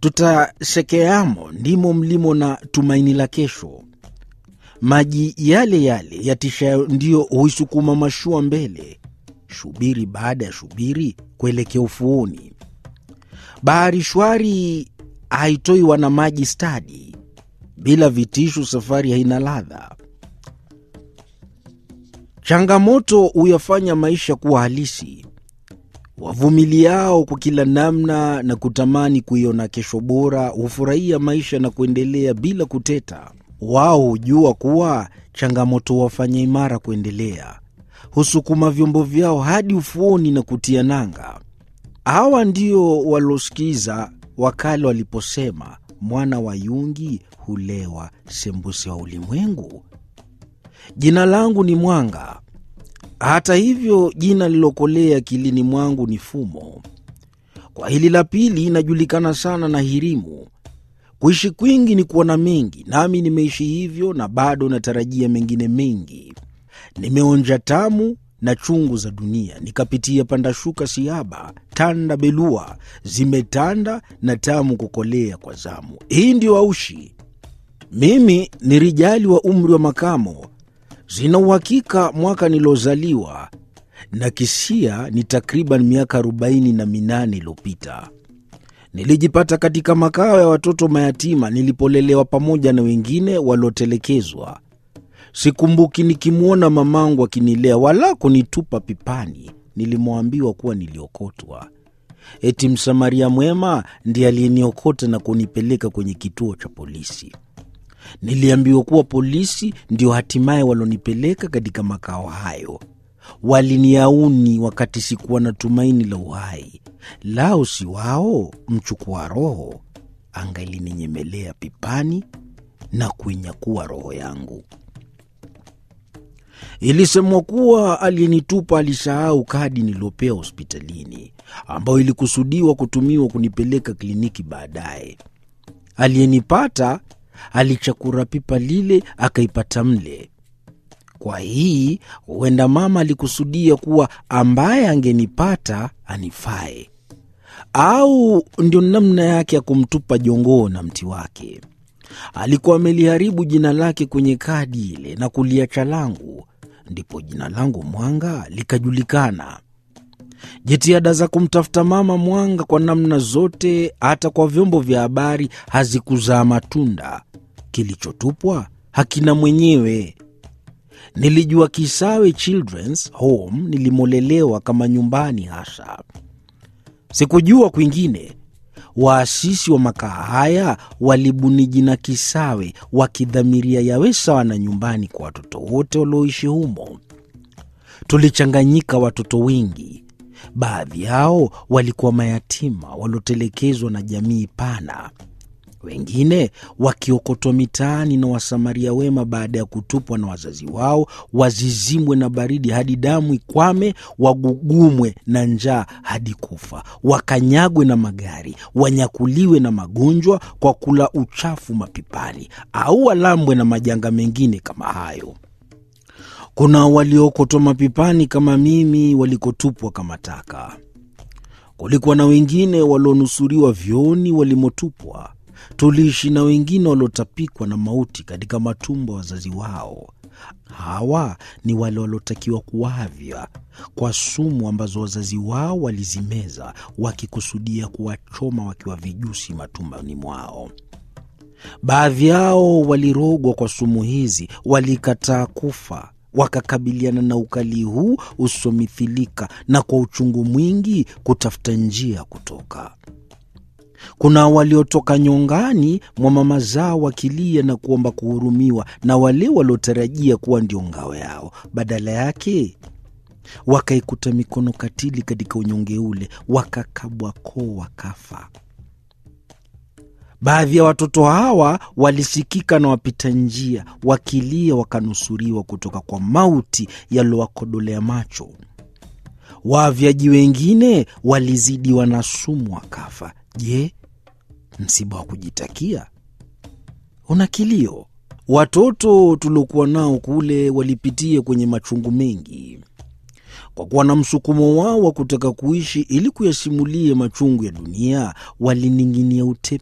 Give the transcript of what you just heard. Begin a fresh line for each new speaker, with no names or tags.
tutasekeamo ndimo mlimo na tumaini la kesho. Maji yale yale yatishayo ndiyo huisukuma mashua mbele, shubiri baada ya shubiri kuelekea ufuoni. Bahari shwari haitoi wana maji stadi. Bila vitisho, safari haina ladha. Changamoto huyafanya maisha kuwa halisi. Wavumiliao kwa kila namna na kutamani kuiona kesho bora hufurahia maisha na kuendelea bila kuteta. Wao hujua kuwa changamoto huwafanya imara kuendelea, husukuma vyombo vyao hadi ufuoni na kutia nanga. Hawa ndio walosikiza wakale waliposema, mwana wa yungi hulewa sembuse wa ulimwengu. Jina langu ni Mwanga. Hata hivyo, jina lilokolea akilini mwangu ni Fumo. Kwa hili la pili inajulikana sana na Hirimu. Kuishi kwingi ni kuona mengi, nami nimeishi hivyo na bado natarajia mengine mengi. Nimeonja tamu na chungu za dunia, nikapitia pandashuka siaba, tanda belua, zimetanda na tamu kukolea kwa zamu. Hii ndio aushi. Mimi ni rijali wa umri wa makamo, sina uhakika mwaka nilozaliwa na kisia ni takriban miaka arobaini na minane iliyopita. Nilijipata katika makao ya watoto mayatima nilipolelewa pamoja na wengine waliotelekezwa. Sikumbuki nikimwona mamangu akinilea wala kunitupa pipani nilimwambiwa kuwa niliokotwa. Eti msamaria mwema ndiye aliyeniokota na kunipeleka kwenye kituo cha polisi. Niliambiwa kuwa polisi ndio hatimaye walonipeleka katika makao hayo. Waliniauni wakati sikuwa na tumaini la uhai. Lao si wao mchukua roho, angalininyemelea pipani na kuinyakua roho yangu. Ilisemwa kuwa aliyenitupa alisahau kadi niliopewa hospitalini, ambayo ilikusudiwa kutumiwa kunipeleka kliniki baadaye. Aliyenipata alichakura pipa lile akaipata mle. Kwa hii huenda mama alikusudia kuwa ambaye angenipata anifae, au ndio namna yake ya kumtupa jongoo na mti wake. Alikuwa ameliharibu jina lake kwenye kadi ile na kuliacha langu, ndipo jina langu Mwanga likajulikana. Jitihada za kumtafuta mama Mwanga kwa namna zote, hata kwa vyombo vya habari, hazikuzaa matunda. Kilichotupwa hakina mwenyewe. Nilijua Kisawe Children's Home nilimolelewa kama nyumbani hasa, sikujua kwingine. Waasisi wa makaa haya walibuni jina Kisawe wakidhamiria yawe sawa na nyumbani kwa watoto wote walioishi humo. Tulichanganyika watoto wengi, baadhi yao walikuwa mayatima waliotelekezwa na jamii pana, wengine wakiokotwa mitaani na wasamaria wema baada ya kutupwa na wazazi wao, wazizimwe na baridi hadi damu ikwame, wagugumwe na njaa hadi kufa, wakanyagwe na magari, wanyakuliwe na magonjwa kwa kula uchafu mapipani, au walambwe na majanga mengine kama hayo. Kuna waliokotwa mapipani kama mimi, walikotupwa kama taka. Kulikuwa na wengine walionusuriwa vyooni walimotupwa. Tuliishi na wengine waliotapikwa na mauti katika matumbo ya wazazi wao. Hawa ni wale waliotakiwa kuavya kwa sumu ambazo wazazi wao walizimeza, wakikusudia kuwachoma wakiwa vijusi matumbani mwao. Baadhi yao walirogwa kwa sumu hizi, walikataa kufa wakakabiliana na ukali huu usomithilika na kwa uchungu mwingi kutafuta njia ya kutoka. Kuna waliotoka nyongani mwa mama zao wakilia na kuomba kuhurumiwa na wale waliotarajia kuwa ndio ngao yao, badala yake wakaikuta mikono katili katika unyonge ule, wakakabwa koo, wakafa. Baadhi ya watoto hawa walisikika na wapita njia wakilia, wakanusuriwa kutoka kwa mauti yaliyowakodolea macho. Waavyaji wengine walizidiwa na sumu wakafa. Je, msiba wa kujitakia? Una kilio. Watoto tuliokuwa nao kule walipitia kwenye machungu mengi, kwa kuwa na msukumo wao wa kutaka kuishi ili kuyasimulie machungu ya dunia, walining'inia utepe